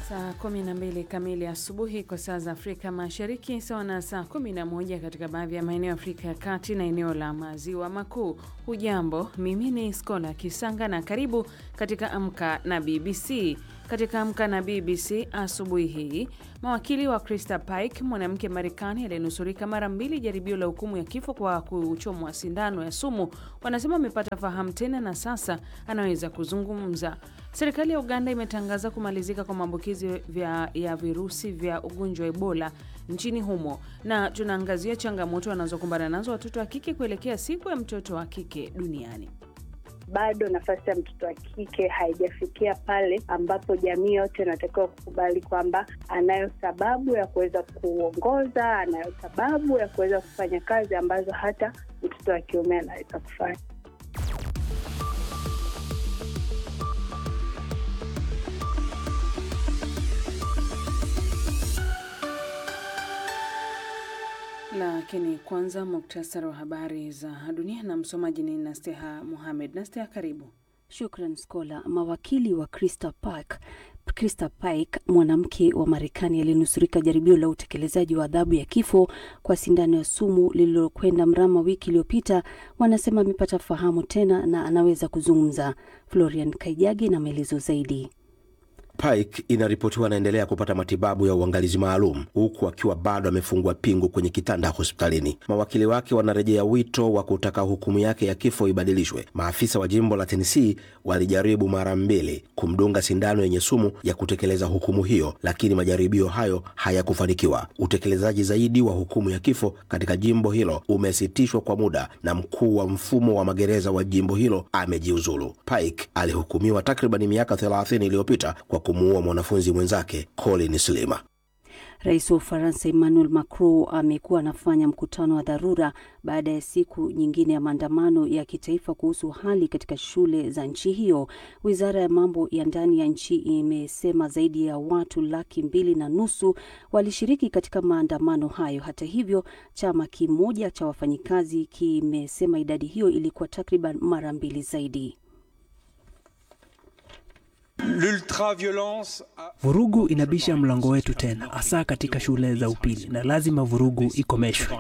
Saa 12 kamili asubuhi kwa saa za Afrika Mashariki, sawa na saa 11 katika baadhi ya maeneo ya Afrika ya Kati na eneo la Maziwa Makuu. Hujambo, mimi ni Skola Kisanga na karibu katika Amka na BBC. Katika Amka na BBC asubuhi hii, mawakili wa Krista Pike, mwanamke Marekani aliyenusurika mara mbili jaribio la hukumu ya kifo kwa kuchomwa sindano ya sumu, wanasema amepata fahamu tena na sasa anaweza kuzungumza. Serikali ya Uganda imetangaza kumalizika kwa maambukizi ya virusi vya ugonjwa wa Ebola nchini humo, na tunaangazia changamoto wanazokumbana nazo watoto wa kike kuelekea siku ya mtoto wa kike duniani. Bado nafasi ya mtoto wa kike haijafikia pale ambapo jamii yote inatakiwa kukubali kwamba anayo sababu ya kuweza kuongoza, anayo sababu ya kuweza kufanya kazi ambazo hata mtoto wa kiume anaweza kufanya. Lakini kwanza muktasari wa habari za dunia na msomaji ni Nasteha Muhamed. Nasteha, karibu. Shukran Skola. Mawakili wa Krista Pike, Krista Pike, mwanamke wa Marekani aliyenusurika jaribio la utekelezaji wa adhabu ya kifo kwa sindano ya sumu lililokwenda mrama wiki iliyopita, wanasema amepata fahamu tena na anaweza kuzungumza. Florian Kaijagi na maelezo zaidi. Pike inaripotiwa anaendelea kupata matibabu ya uangalizi maalum huku akiwa bado amefungwa pingu kwenye kitanda hospitalini. Mawakili wake wanarejea wito wa kutaka hukumu yake ya kifo ibadilishwe. Maafisa wa jimbo la Tennessee walijaribu mara mbili kumdunga sindano yenye sumu ya kutekeleza hukumu hiyo, lakini majaribio hayo hayakufanikiwa. Utekelezaji zaidi wa hukumu ya kifo katika jimbo hilo umesitishwa kwa muda na mkuu wa mfumo wa magereza wa jimbo hilo amejiuzulu. Pike alihukumiwa takribani miaka 30 iliyopita kwa kumuua mwanafunzi mwenzake Colin Slima. Rais wa Ufaransa Emmanuel Macron amekuwa anafanya mkutano wa dharura baada ya siku nyingine ya maandamano ya kitaifa kuhusu hali katika shule za nchi hiyo. Wizara ya mambo ya ndani ya nchi imesema zaidi ya watu laki mbili na nusu walishiriki katika maandamano hayo. Hata hivyo, chama kimoja cha wafanyikazi kimesema idadi hiyo ilikuwa takriban mara mbili zaidi. Vurugu inabisha mlango wetu tena, hasa katika shule za upili, na lazima vurugu ikomeshwe.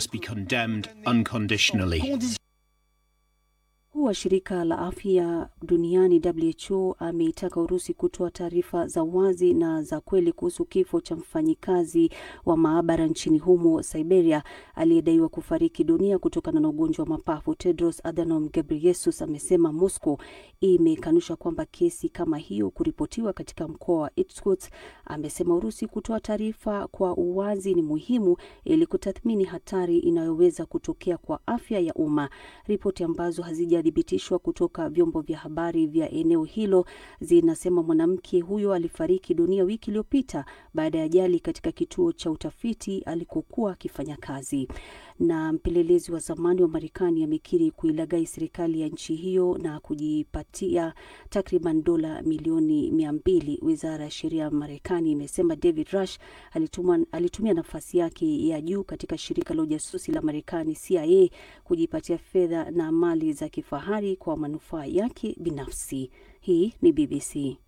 Mkuu wa shirika la afya duniani WHO ameitaka Urusi kutoa taarifa za wazi na za kweli kuhusu kifo cha mfanyikazi wa maabara nchini humo Siberia aliyedaiwa kufariki dunia kutokana na ugonjwa wa mapafu. Tedros Adhanom Ghebreyesus amesema Moscow imekanusha kwamba kesi kama hiyo kuripotiwa katika mkoa wa Irkutsk. Amesema Urusi kutoa taarifa kwa uwazi ni muhimu ili kutathmini hatari inayoweza kutokea kwa afya ya umma. Ripoti ambazo hazija thibitishwa kutoka vyombo vya habari vya eneo hilo zinasema mwanamke huyo alifariki dunia wiki iliyopita baada ya ajali katika kituo cha utafiti alikokuwa akifanya kazi. Na mpelelezi wa zamani wa Marekani amekiri kuilaghai serikali ya nchi hiyo na kujipatia takriban dola milioni mia mbili. Wizara ya sheria ya Marekani imesema David Rush alituma, alitumia nafasi yake ya juu katika shirika la ujasusi la Marekani CIA kujipatia fedha na mali za kifahari kwa manufaa yake binafsi. Hii ni BBC.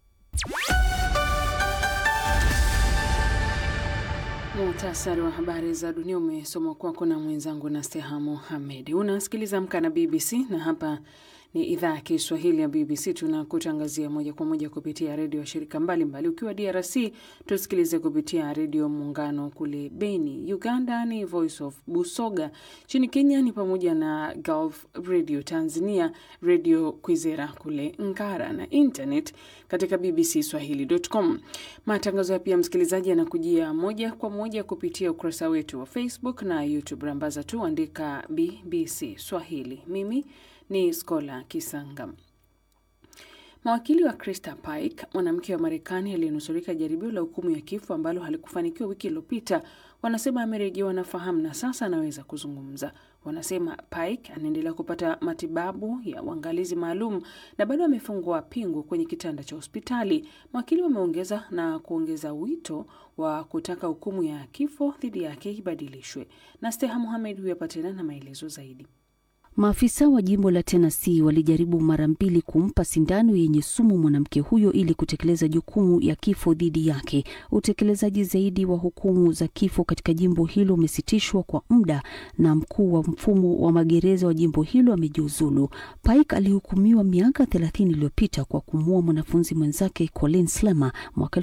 Muhtasari wa habari za dunia umesomwa kwako na mwenzangu na Steha Mohamed. Unasikiliza Amka na BBC na hapa ni idhaa ya Kiswahili ya BBC. Tunakutangazia moja kwa moja kupitia redio ya shirika mbalimbali. Ukiwa DRC tusikilize kupitia redio Muungano kule Beni. Uganda ni Voice of Busoga. Nchini Kenya ni pamoja na Gulf Radio. Tanzania redio Kwizera kule Ngara na internet katika BBC Swahili.com. Matangazo ya pia msikilizaji yanakujia moja kwa moja kupitia ukurasa wetu wa Facebook na YouTube. Rambaza tu andika BBC Swahili. Mimi ni Skola Kisanga. Mawakili wa Krista Pike, mwanamke wa Marekani aliyenusurika jaribio la hukumu ya kifo ambalo halikufanikiwa wiki iliyopita, wanasema amerejewa na fahamu na sasa anaweza kuzungumza. Wanasema Pike anaendelea kupata matibabu ya uangalizi maalum na bado amefungwa pingu kwenye kitanda cha hospitali. Mawakili wameongeza na kuongeza wito wa kutaka hukumu ya kifo dhidi yake ibadilishwe. Na Steha Muhamed huyo hapa tena na maelezo zaidi. Maafisa wa jimbo la Tennessee walijaribu mara mbili kumpa sindano yenye sumu mwanamke huyo ili kutekeleza jukumu ya kifo dhidi yake. Utekelezaji zaidi wa hukumu za kifo katika jimbo hilo umesitishwa kwa muda na mkuu wa mfumo wa magereza wa jimbo hilo amejiuzulu. Pike alihukumiwa miaka 30 iliyopita kwa kumuua mwanafunzi mwenzake Colin Slammer mwaka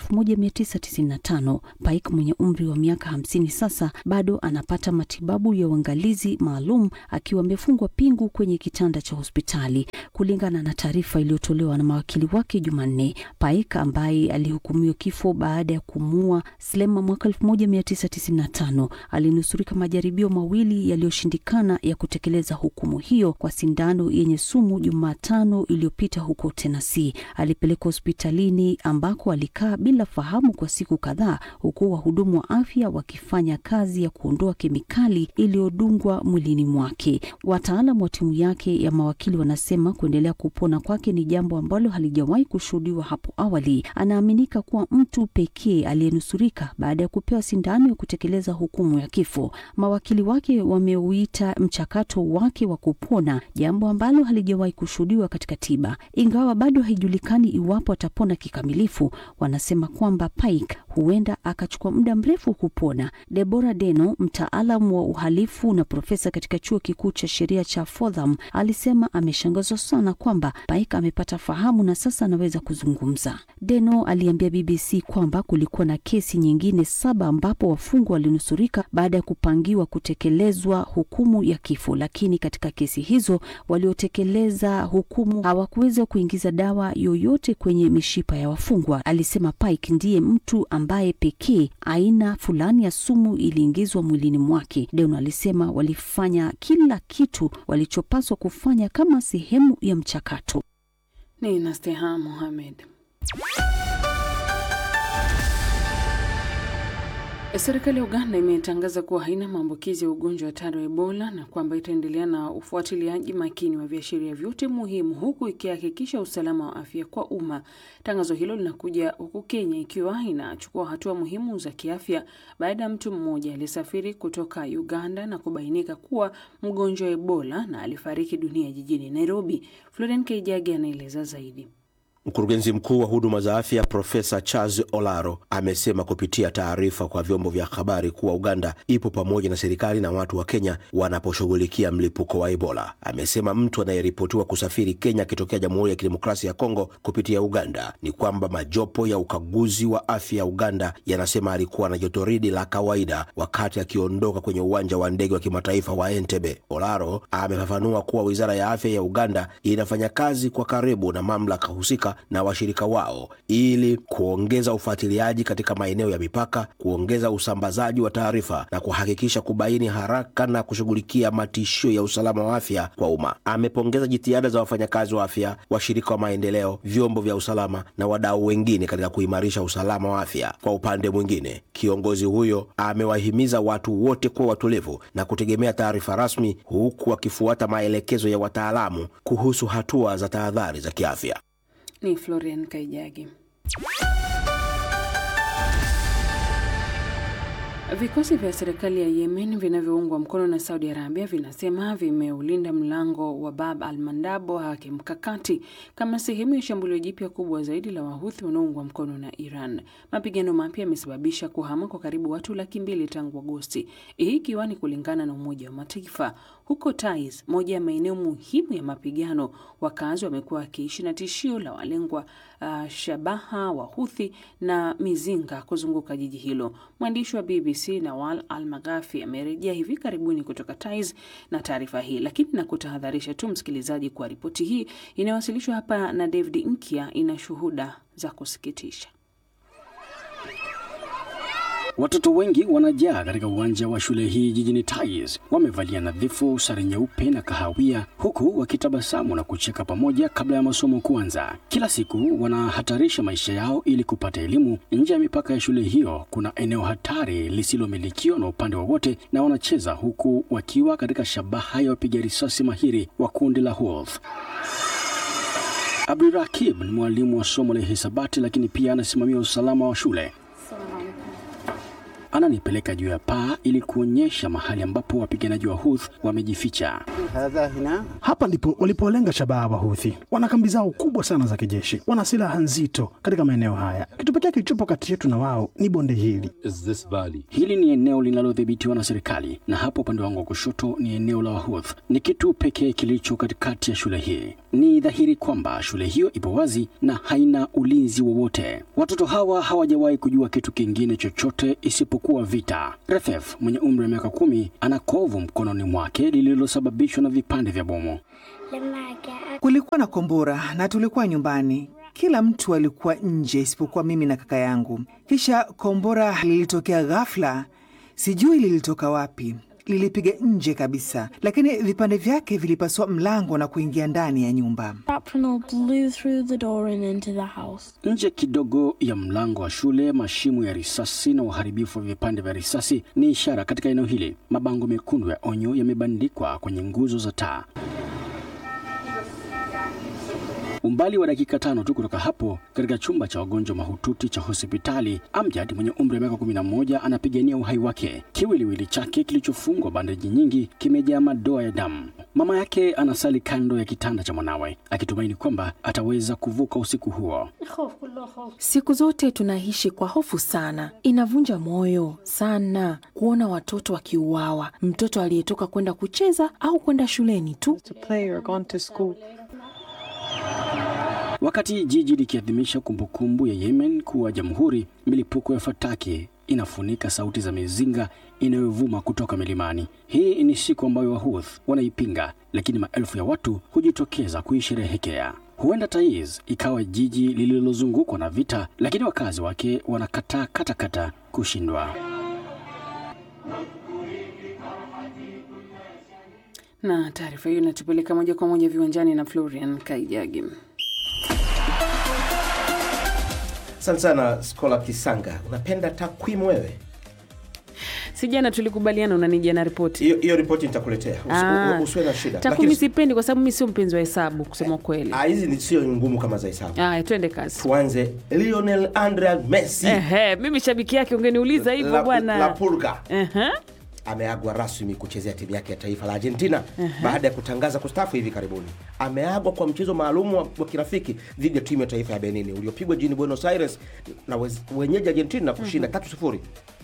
1995. Pike mwenye umri wa miaka 50 sasa bado anapata matibabu ya uangalizi maalum akiwa amefungwa pingu kwenye kitanda cha hospitali, kulingana na taarifa iliyotolewa na mawakili wake Jumanne. Pike ambaye alihukumiwa kifo baada ya kumuua Slammer mwaka 1995 alinusurika majaribio mawili yaliyoshindikana ya kutekeleza hukumu hiyo kwa sindano yenye sumu Jumatano iliyopita huko Tennessee. Alipelekwa hospitalini ambako alikaa bila fahamu kwa siku kadhaa, huku wahudumu wa afya wakifanya kazi ya kuondoa kemikali iliyodungwa mwilini mwake. Wataalam wa timu yake ya mawakili wanasema kuendelea kupona kwake ni jambo ambalo halijawahi kushuhudiwa hapo awali. Anaaminika kuwa mtu pekee aliyenusurika baada ya kupewa sindano ya kutekeleza hukumu ya kifo. Mawakili wake wameuita mchakato wake wa kupona jambo ambalo halijawahi kushuhudiwa katika tiba. Ingawa bado haijulikani iwapo atapona kikamilifu, wanasema kwamba Pike huenda akachukua muda mrefu kupona. Deborah Deno, mtaalam wa uhalifu na profesa katika chuo kikuu cha sheria cha Fordham, alisema ameshangazwa sana kwamba Pike amepata fahamu na sasa anaweza kuzungumza. Deno aliambia BBC kwamba kulikuwa na kesi nyingine saba ambapo wafungwa walinusurika baada ya kupangiwa kutekelezwa hukumu ya kifo, lakini katika kesi hizo waliotekeleza hukumu hawakuweza kuingiza dawa yoyote kwenye mishipa ya wafungwa. Alisema Pike ndiye mtu ambaye pekee aina fulani ya sumu iliingizwa mwilini mwake. Deno alisema walifanya kila kitu walichopaswa kufanya kama sehemu ya mchakato. Ni Nasteha Mohamed. Serikali ya Uganda imetangaza kuwa haina maambukizi ya ugonjwa hatari wa Ebola na kwamba itaendelea na ufuatiliaji makini wa viashiria vyote muhimu huku ikihakikisha usalama wa afya kwa umma. Tangazo hilo linakuja huku Kenya ikiwa inachukua hatua muhimu za kiafya baada ya mtu mmoja aliyesafiri kutoka Uganda na kubainika kuwa mgonjwa wa Ebola na alifariki dunia jijini Nairobi. Florian Kaijagi anaeleza zaidi. Mkurugenzi mkuu wa huduma za afya Profesa Charles Olaro amesema kupitia taarifa kwa vyombo vya habari kuwa Uganda ipo pamoja na serikali na watu wa Kenya wanaposhughulikia mlipuko wa Ebola. Amesema mtu anayeripotiwa kusafiri Kenya akitokea Jamhuri ya Kidemokrasia ya Kongo kupitia Uganda ni kwamba majopo ya ukaguzi wa afya ya Uganda yanasema alikuwa na jotoridi la kawaida wakati akiondoka kwenye uwanja wa ndege wa kimataifa wa Entebbe. Olaro amefafanua kuwa wizara ya afya ya Uganda inafanya kazi kwa karibu na mamlaka husika na washirika wao ili kuongeza ufuatiliaji katika maeneo ya mipaka, kuongeza usambazaji wa taarifa na kuhakikisha kubaini haraka na kushughulikia matishio ya usalama wa afya kwa umma. Amepongeza jitihada za wafanyakazi wa afya, washirika wa maendeleo, vyombo vya usalama na wadau wengine katika kuimarisha usalama wa afya. Kwa upande mwingine, kiongozi huyo amewahimiza watu wote kuwa watulivu na kutegemea taarifa rasmi, huku wakifuata maelekezo ya wataalamu kuhusu hatua za tahadhari za kiafya. Ni Florian Kaijagi. Vikosi vya serikali ya Yemen vinavyoungwa mkono na Saudi Arabia vinasema vimeulinda mlango wa Bab al Mandab wa kimkakati kama sehemu ya shambulio jipya kubwa zaidi la Wahuthi wanaoungwa mkono na Iran. Mapigano mapya yamesababisha kuhama kwa karibu watu laki mbili tangu Agosti, hii ikiwa ni kulingana na Umoja wa Mataifa. Huko Taiz, moja ya maeneo muhimu ya mapigano, wakazi wamekuwa wakiishi na tishio la walengwa uh, shabaha Wahuthi na mizinga kuzunguka jiji hilo. Mwandishi wa BBC Nawal Al Maghafi amerejea hivi karibuni kutoka Taiz na taarifa hii, lakini na kutahadharisha tu msikilizaji kuwa ripoti hii inayowasilishwa hapa na David Nkia ina shuhuda za kusikitisha. Watoto wengi wanajaa katika uwanja wa shule hii jijini Taiz. Wamevalia nadhifu, sare nyeupe na kahawia, huku wakitabasamu na kucheka pamoja kabla ya masomo kuanza. Kila siku wanahatarisha maisha yao ili kupata elimu. Nje ya mipaka ya shule hiyo kuna eneo hatari lisilomilikiwa na upande wowote, na wanacheza huku wakiwa katika shabaha ya wapiga risasi mahiri wa kundi la Houthi. Abdurakib ni mwalimu wa somo la hisabati, lakini pia anasimamia usalama wa shule. ananipeleka juu ya paa ili kuonyesha mahali ambapo wapiganaji wa Houthi wamejificha. Hapa ndipo walipolenga shabaha Wahuthi. Wana kambi zao kubwa sana za kijeshi, wana silaha nzito katika maeneo haya. Kitu pekee kilichopo kati yetu na wao ni bonde hili. Hili ni eneo linalodhibitiwa na serikali, na hapo upande wangu wa kushoto ni eneo la Wahuth. Ni kitu pekee kilicho katikati ya shule hii. Ni dhahiri kwamba shule hiyo ipo wazi na haina ulinzi wowote. Watoto hawa hawajawahi kujua kitu kingine chochote isipokuwa vita. Refef mwenye umri wa miaka kumi ana kovu mkononi mwake lililosababishwa na vipande vya bomu. Kulikuwa na kombora na tulikuwa nyumbani. Kila mtu alikuwa nje isipokuwa mimi na kaka yangu. Kisha kombora lilitokea ghafla, sijui lilitoka wapi. Lilipiga nje kabisa, lakini vipande vyake vilipasua mlango na kuingia ndani ya nyumba. Shrapnel blew through the door and into the house. Nje kidogo ya mlango wa shule, mashimo ya risasi na uharibifu wa vipande vya risasi ni ishara katika eneo hili. Mabango mekundu ya onyo yamebandikwa kwenye nguzo za taa. Umbali wa dakika tano tu kutoka hapo, katika chumba cha wagonjwa mahututi cha hospitali, Amjad mwenye umri wa miaka 11 anapigania uhai wake. Kiwiliwili chake kilichofungwa bandeji nyingi kimejaa madoa ya damu. Mama yake anasali kando ya kitanda cha mwanawe akitumaini kwamba ataweza kuvuka usiku huo. Siku zote tunaishi kwa hofu sana. Inavunja moyo sana kuona watoto wakiuawa, mtoto aliyetoka kwenda kucheza au kwenda shuleni tu. Wakati jiji likiadhimisha kumbukumbu ya Yemen kuwa jamhuri, milipuko ya fataki inafunika sauti za mizinga inayovuma kutoka milimani. Hii ni siku ambayo Wahuth wanaipinga, lakini maelfu ya watu hujitokeza kuisherehekea. Huenda Taiz ikawa jiji lililozungukwa na vita, lakini wakazi wake wanakataa katakata kushindwa. Na taarifa hiyo inatupeleka moja kwa moja viwanjani na Florian Kaijagi. Asante sana Skola Kisanga, unapenda takwimu wewe? Si jana tulikubaliana unanijia na ripoti Hiyo hiyo ripoti nitakuletea, Usi- Ah. u- usiwe na shida. takwimu Lakini- sipendi kwa sababu mi sio mpenzi wa hesabu kusema kweli. Ah, hizi ni sio ngumu kama za hesabu. Aya, twende kazi. Tuanze Lionel Andre Messi Ehe, mimi shabiki yake ungeniuliza hivyo la, la bwana. Pulga Ehe. ameagwa rasmi kuchezea timu yake ya taifa la Argentina baada ya kutangaza kustaafu hivi karibuni. Ameagwa kwa mchezo maalum wa, wa kirafiki dhidi ya timu ya taifa ya Benin uliopigwa jijini Buenos Aires na wez- wenyeji Argentina kushinda tatu sifuri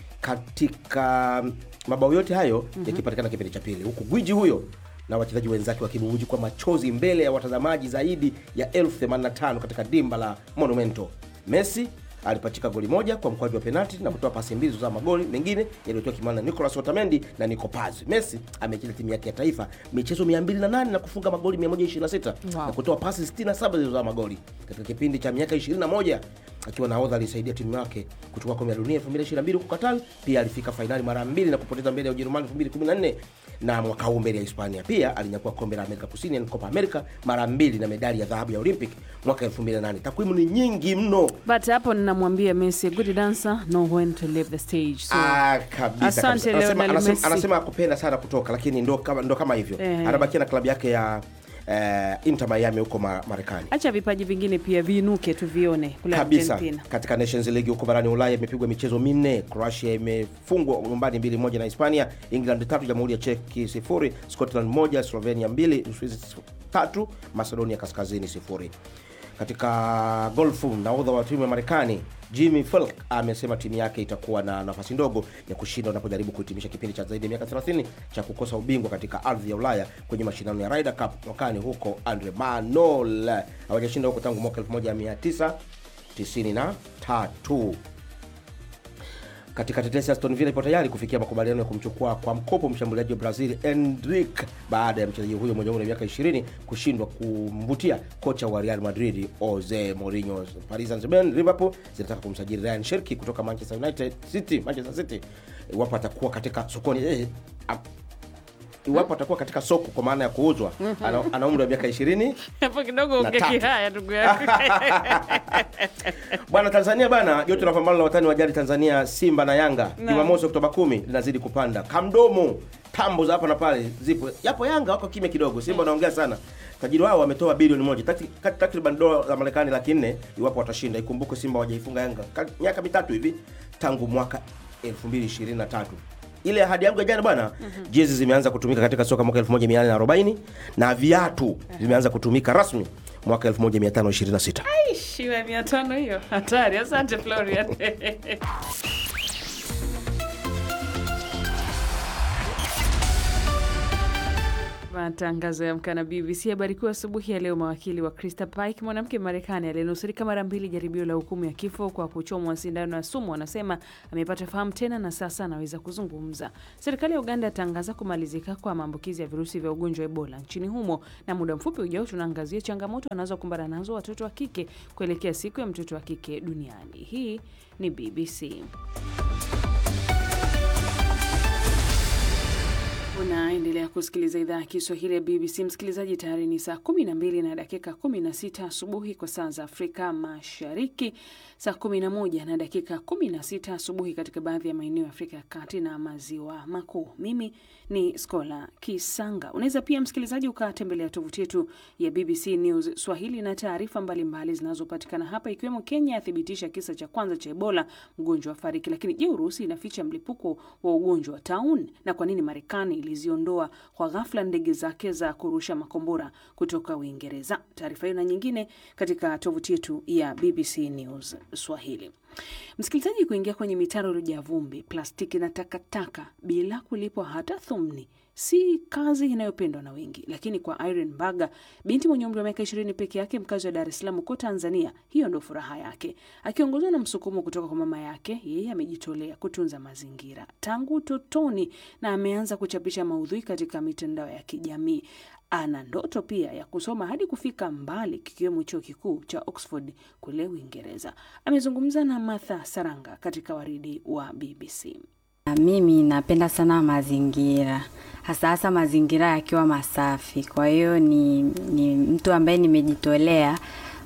katika mabao yote hayo yakipatikana kipindi cha pili, huku gwiji huyo na wachezaji wenzake wakibubuji kwa machozi mbele ya watazamaji zaidi ya elfu 85 katika dimba la Monumento. Messi alipachika goli moja kwa mkwaju wa penalti na kutoa pasi mbili za magoli mengine yaliyotoa kimana na Nicolas Otamendi na Nico Paz. Messi amecheza timu yake ya taifa michezo 208 na kufunga magoli 126 Wow. na kutoa pasi 67 zilizozaa magoli katika kipindi cha miaka 21 akiwa nahodha alisaidia timu yake kuchukua kombe la dunia 2022 huko Qatar. Pia alifika fainali mara mbili na kupoteza mbele ya Ujerumani 2014 na mwaka huu mbele ya Hispania. Pia alinyakua kombe la Amerika Kusini yani Copa America mara mbili na medali ya dhahabu ya Olympic mwaka 2008. Takwimu ni nyingi mno. But hapo ninamwambia Messi, a good dancer know when to leave the stage. So, Ah, kabisa, Asante, kabisa. Anasema, Lionel anasema, Messi. anasema akupenda sana kutoka lakini ndo kama, ndo kama hivyo Eh. anabakia na klabu yake ya eh, Inter Miami huko ma, Marekani acha vipaji vingine pia viinuke tuvione kule kabisa. Argentina. Katika Nations League huko barani Ulaya imepigwa michezo minne. Croatia imefungwa nyumbani mbili moja na Hispania, England tatu, Jamhuri ya Czech sifuri, Scotland moja, Slovenia mbili, Uswizi tatu, Macedonia Kaskazini sifuri. Katika golfu, nahodha wa timu ya Marekani Jimmy Falk amesema timu yake itakuwa na nafasi ndogo ya kushinda wanapojaribu kuhitimisha kipindi cha zaidi ya miaka 30 cha kukosa ubingwa katika ardhi ya Ulaya kwenye mashindano ya Ryder Cup mwakani huko Andre Manol. Hawajashinda huko tangu mwaka 1993. Katika tetesi Aston Villa ipo tayari kufikia makubaliano ya kumchukua kwa mkopo mshambuliaji wa Brazil Endrick baada ya mchezaji huyo mwenye umri wa miaka 20 kushindwa kumvutia kocha wa Real Madrid Jose Mourinho. Paris Saint-Germain, Liverpool zinataka kumsajili Ryan Cherki kutoka Manchester United City, Manchester City iwapo atakuwa katika sokoni eh, ah, iwapo atakuwa katika soko kwa maana ya kuuzwa. Ana, ana umri wa miaka 20 Hapo kidogo Na ongea tatu. kihaya ndugu yangu. Bwana Tanzania bana, joto la pambano la watani wa jadi Tanzania Simba na Yanga Naam. Jumamosi Oktoba 10 linazidi kupanda. Kamdomo tambo za hapa na pale zipo. Yapo Yanga wako kimya kidogo, Simba wanaongea sana. Tajiri wao wametoa bilioni moja takri- kat- takriban dola za Marekani laki nne iwapo watashinda. Ikumbuke Simba hawajaifunga Yanga ka- miaka mitatu hivi tangu mwaka 2023. Ile ahadi yangu ya jana bwana, jezi zimeanza kutumika katika soka mwaka 1840 na viatu vimeanza kutumika rasmi mwaka 1526. Shiwa mia tano hiyo hatari. Asante Florian. Matangazo ya Amka na BBC. Habari kuu asubuhi ya leo, mawakili wa Krista Pike, mwanamke Marekani aliyenusurika mara mbili jaribio la hukumu ya kifo kwa kuchomwa sindano ya sumu, anasema amepata fahamu tena na sasa anaweza kuzungumza. Serikali ya Uganda yatangaza kumalizika kwa maambukizi ya virusi vya ugonjwa wa Ebola nchini humo, na muda mfupi ujao tunaangazia changamoto wanazokumbana nazo watoto wa kike kuelekea siku ya mtoto wa kike duniani. Hii ni BBC. Unaendelea kusikiliza idhaa ya Kiswahili ya BBC. Msikilizaji, tayari ni saa 12 na dakika 16 asubuhi kwa saa za Afrika Mashariki, saa 11 na dakika 16 asubuhi katika baadhi ya maeneo ya Afrika ya Kati na Maziwa Makuu. Mimi ni Skola Kisanga. Unaweza pia msikilizaji ukatembelea tovuti yetu ya BBC News Swahili na taarifa mbalimbali zinazopatikana hapa, ikiwemo Kenya yathibitisha kisa cha kwanza cha Ebola, mgonjwa wa fariki. Lakini je, Urusi inaficha mlipuko wa ugonjwa wa taun? Na kwa nini Marekani iliziondoa kwa ghafla ndege zake za kurusha makombora kutoka Uingereza? Taarifa hiyo na nyingine katika tovuti yetu ya BBC News Swahili. Msikilizaji, kuingia kwenye mitaro iliyojaa vumbi, plastiki na takataka bila kulipwa hata thumni si kazi inayopendwa na wengi, lakini kwa Irene Mbaga, binti mwenye umri wa miaka ishirini peke yake, mkazi wa Dar es Salaam huko Tanzania, hiyo ndo furaha yake. Akiongozwa na msukumo kutoka kwa mama yake, yeye amejitolea kutunza mazingira tangu utotoni na ameanza kuchapisha maudhui katika mitandao ya kijamii. Ana ndoto pia ya kusoma hadi kufika mbali, kikiwemo chuo kikuu cha Oxford kule Uingereza. Amezungumza na Martha Saranga katika waridi wa BBC. Mimi napenda sana mazingira, hasa hasa mazingira yakiwa masafi. Kwa hiyo ni, ni mtu ambaye nimejitolea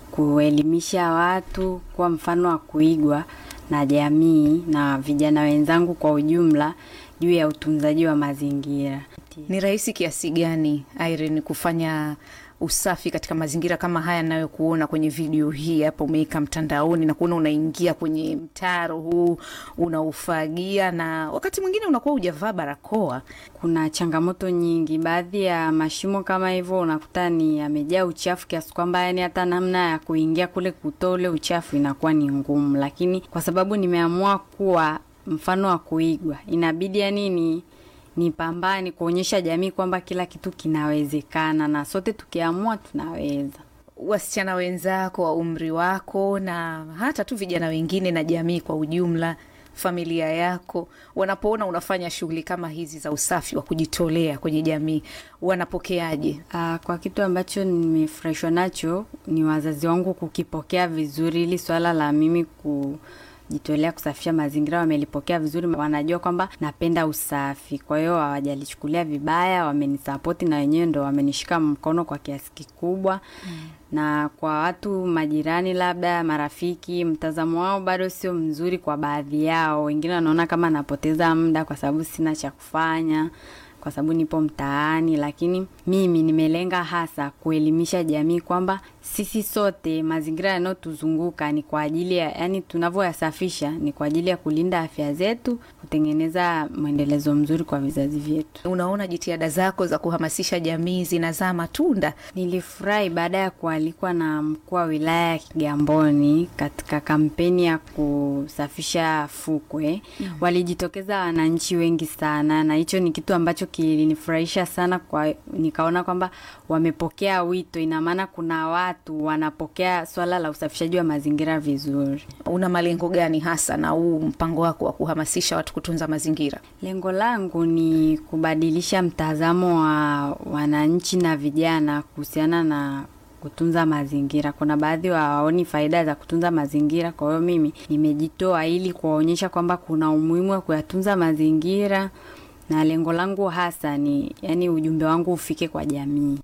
kuelimisha watu, kuwa mfano wa kuigwa na jamii na vijana wenzangu kwa ujumla juu ya utunzaji wa mazingira. Ni rahisi kiasi gani Irene kufanya usafi katika mazingira kama haya nayokuona kwenye video hii hapa umeweka mtandaoni na kuona unaingia kwenye mtaro huu unaufagia, na wakati mwingine unakuwa hujavaa barakoa. Kuna changamoto nyingi, baadhi ya mashimo kama hivyo unakuta ni yamejaa uchafu kiasi kwamba yani hata namna ya kuingia kule kutoa ule uchafu inakuwa ni ngumu, lakini kwa sababu nimeamua kuwa mfano wa kuigwa, inabidi yani ni nipambane kuonyesha jamii kwamba kila kitu kinawezekana na sote tukiamua tunaweza. Wasichana wenzako wa umri wako na hata tu vijana wengine na jamii kwa ujumla, familia yako, wanapoona unafanya shughuli kama hizi za usafi wa kujitolea kwenye jamii, wanapokeaje? Aa, kwa kitu ambacho nimefurahishwa nacho ni wazazi wangu kukipokea vizuri, ili swala la mimi ku jitolea kusafisha mazingira wamelipokea vizuri, wanajua kwamba napenda usafi, kwa hiyo hawajalichukulia vibaya, wamenisapoti na wenyewe ndo wamenishika mkono kwa kiasi kikubwa mm. Na kwa watu majirani, labda marafiki, mtazamo wao bado sio mzuri kwa baadhi yao. Wengine wanaona kama napoteza muda kwa sababu sina cha kufanya kwa sababu nipo mtaani, lakini mimi nimelenga hasa kuelimisha jamii kwamba sisi sote mazingira yanayotuzunguka ni kwa ajili ya yani, tunavyoyasafisha ni kwa ajili ya kulinda afya zetu, kutengeneza mwendelezo mzuri kwa vizazi vyetu. Unaona jitihada zako za kuhamasisha jamii zinazaa matunda. Nilifurahi baada ya kualikwa na mkuu wa wilaya ya Kigamboni katika kampeni ya kusafisha fukwe mm. Walijitokeza wananchi wengi sana, na hicho ni kitu ambacho kilinifurahisha sana kwa, nikaona kwamba wamepokea wito, ina maana kuna watu wanapokea swala la usafishaji wa mazingira vizuri. Una malengo gani hasa na huu mpango wako wa kuhamasisha watu kutunza mazingira? Lengo langu ni kubadilisha mtazamo wa wananchi na vijana kuhusiana na kutunza mazingira. Kuna baadhi hawaoni faida za kutunza mazingira, kwa hiyo mimi nimejitoa ili kuwaonyesha kwamba kuna umuhimu wa kuyatunza mazingira na lengo langu hasa ni yani, ujumbe wangu ufike kwa jamii.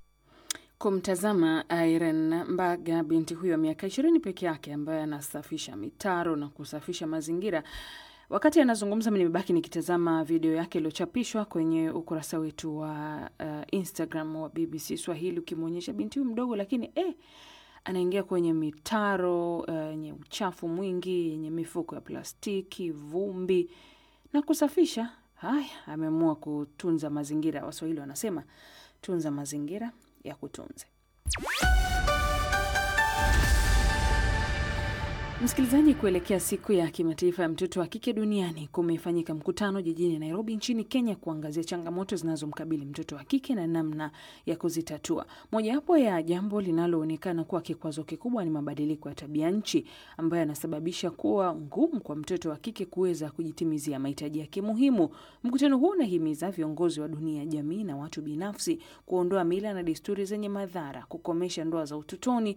Kumtazama Irene Mbaga, binti huyo miaka ishirini peke yake, ambaye anasafisha mitaro na kusafisha mazingira. Wakati anazungumza, mi nimebaki nikitazama video yake iliyochapishwa kwenye ukurasa wetu wa uh, Instagram wa BBC Swahili, ukimwonyesha binti huyu mdogo, lakini eh, anaingia kwenye mitaro yenye uh, uchafu mwingi, yenye mifuko ya plastiki, vumbi na kusafisha. Haya, ameamua kutunza mazingira. Waswahili wanasema tunza mazingira ya kutunze. Msikilizaji, kuelekea siku ya kimataifa ya mtoto wa kike duniani kumefanyika mkutano jijini Nairobi nchini Kenya kuangazia changamoto zinazomkabili mtoto wa kike na namna ya kuzitatua. Mojawapo ya jambo linaloonekana kuwa kikwazo kikubwa ni mabadiliko ya tabia nchi ambayo yanasababisha kuwa ngumu kwa mtoto wa kike kuweza kujitimizia mahitaji yake muhimu. Mkutano huu unahimiza viongozi wa dunia, jamii na watu binafsi kuondoa mila na desturi zenye madhara, kukomesha ndoa za utotoni,